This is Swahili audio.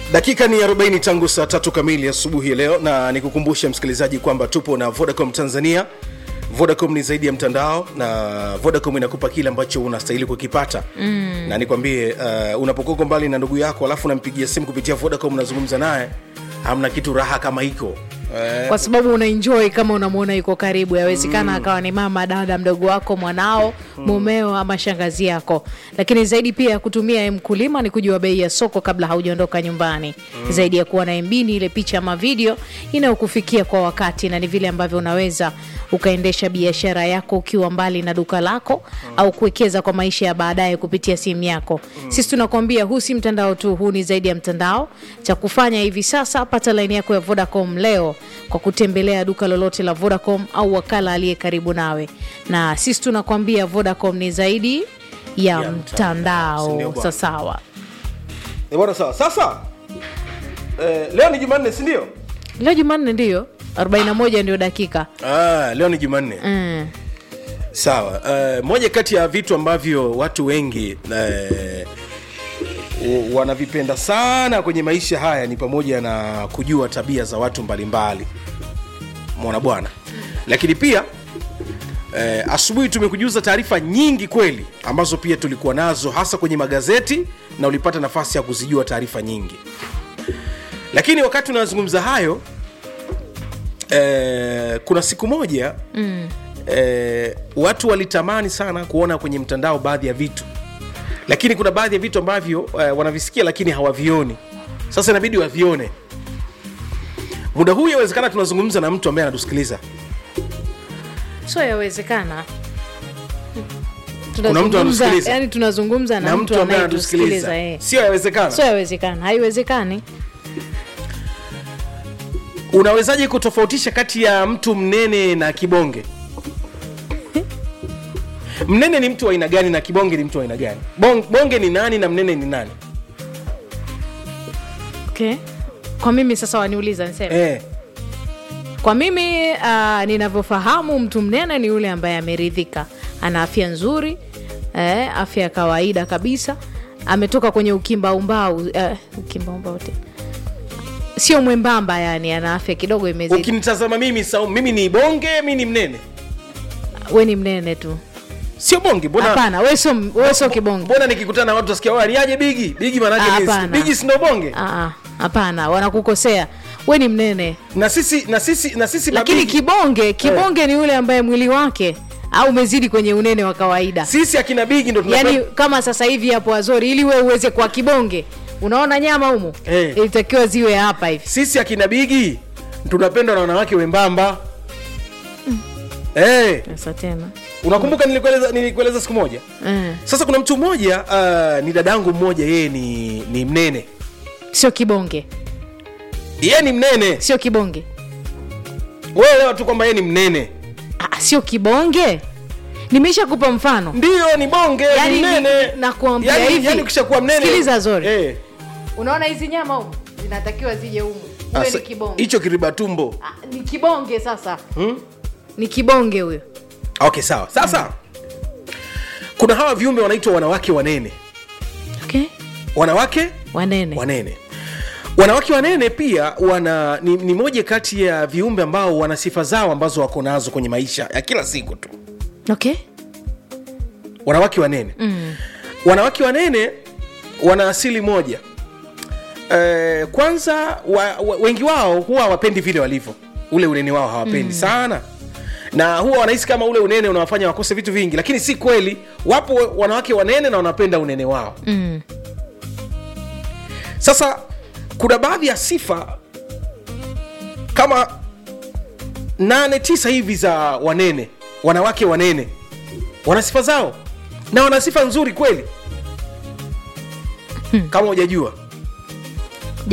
dakika ni 40 tangu saa tatu kamili asubuhi ya leo na nikukumbushe msikilizaji kwamba tupo na vodacom tanzania vodacom ni zaidi ya mtandao na vodacom inakupa kile ambacho unastahili kukipata mm. na nikwambie uh, unapokoko mbali na ndugu yako alafu unampigia simu kupitia vodacom unazungumza naye hamna kitu raha kama hiko eh, kwa sababu unaenjoy kama unamwona yuko karibu yawezekana akawa ni mama dada mdogo wako mwanao mumeo ama shangazi yako lakini zaidi pia ya kutumia mkulima ni kujua bei ya soko kabla haujaondoka nyumbani zaidi ya kuwa na mbini ile picha ama video inayokufikia kwa wakati na ni vile ambavyo unaweza ukaendesha biashara yako ukiwa mbali na duka lako au kuwekeza kwa maisha ya baadaye kupitia simu yako sisi tunakwambia huu si mtandao tu huu ni zaidi ya mtandao cha kufanya hivi sasa pata laini yako ya vodacom leo kwa kutembelea duka lolote la vodacom au wakala aliye karibu nawe na sisi tunakwambia vodacom ni zaidi ya, Ya mtandao, mtandao sindio bwana? sasawa eh, bwana sawa sasa eh, leo ni jumanne sindio leo jumanne ndiyo 41 ndio dakika ah, leo ni jumanne mm. sawa uh, moja kati ya vitu ambavyo watu wengi uh, wanavipenda sana kwenye maisha haya ni pamoja na kujua tabia za watu mbalimbali mwana bwana lakini pia eh, asubuhi tumekujuza taarifa nyingi kweli ambazo pia tulikuwa nazo hasa kwenye magazeti na ulipata nafasi ya kuzijua taarifa nyingi lakini wakati unazungumza hayo eh, kuna siku moja mm. eh, watu walitamani sana kuona kwenye mtandao baadhi ya vitu lakini kuna baadhi ya vitu ambavyo eh, wanavisikia lakini hawavioni sasa inabidi wavione muda huu yawezekana tunazungumza na mtu ambaye anatusikiliza so yawezekana Kuna mtu anatusikiliza. yani tunazungumza na, na mtu ambaye anayetusikiliza anatusikiliza eh. sio yawezekana so yawezekana haiwezekani unawezaje kutofautisha kati ya mtu mnene na kibonge mnene ni mtu wa aina gani na kibonge ni mtu wa aina gani Bong, bonge ni nani na mnene ni nani okay. kwa mimi sasa waniuliza niseme eh. kwa mimi uh, ninavyofahamu mtu mnene ni yule ambaye ameridhika ana afya nzuri eh, afya ya kawaida kabisa ametoka kwenye ukimbaumbau uh, ukimbaumbau te sio mwembamba yani ana afya kidogo imezidi ukinitazama mimi sau, mimi ni bonge mi ni mnene we ni mnene tu sio bonge mbona hapana we sio we sio kibonge mbona nikikutana na watu tasikia "Wewe, aliaje bigi bigi Ah, manake ni- hapana. bigi sindo bonge Ah, ah, hapana wanakukosea we ni mnene na sisi na sisi na sisi lakini mabigi, kibonge kibonge ni yule ambaye mwili wake au umezidi kwenye unene wa kawaida sisi akina bigi ndo tunapenda- yaani kama sasa hivi hapo azori ili we uweze kwa kibonge unaona nyama humu Eh. ilitakiwa ziwe hapa hivi sisi akina bigi tunapendwa na wanawake wembamba Eh, sasa tena unakumbuka nilikueleza nilikueleza siku moja eh. sasa kuna mtu mmoja uh, ni dadangu mmoja yeye ni ni mnene sio kibonge yeye ni mnene sio kibonge wewe elewa tu kwamba yeye ni mnene ah, sio kibonge nimeisha kupa mfano ndio ni bonge Yaani ni mnene nakuambia Yaani- hivi. yaani ukishakuwa mnene Sikiliza, Zori. eh, unaona hizi nyama humu zinatakiwa zije humu huyo asa- ni kibonge hicho kiriba tumbo ah, ni kibonge sasa hmm? ni kibonge huyo okay sawa sasa kuna hawa viumbe wanaitwa wanawake wanene okay. wanawake wanene wanene wanawake wanene pia wana ni, ni moja kati ya viumbe ambao wana sifa zao ambazo wako nazo kwenye maisha ya kila siku tu okay. wanawake wanene mm. wanawake wanene wana asili moja e, kwanza wa, wa, wengi wao huwa hawapendi vile walivyo ule unene wao hawapendi mm. sana na huwa wanahisi kama ule unene unawafanya wakose vitu vingi lakini si kweli wapo wanawake wanene na wanapenda unene wao mm. sasa kuna baadhi ya sifa kama nane tisa hivi za wanene wanawake wanene wana sifa zao na wana sifa nzuri kweli kama hujajua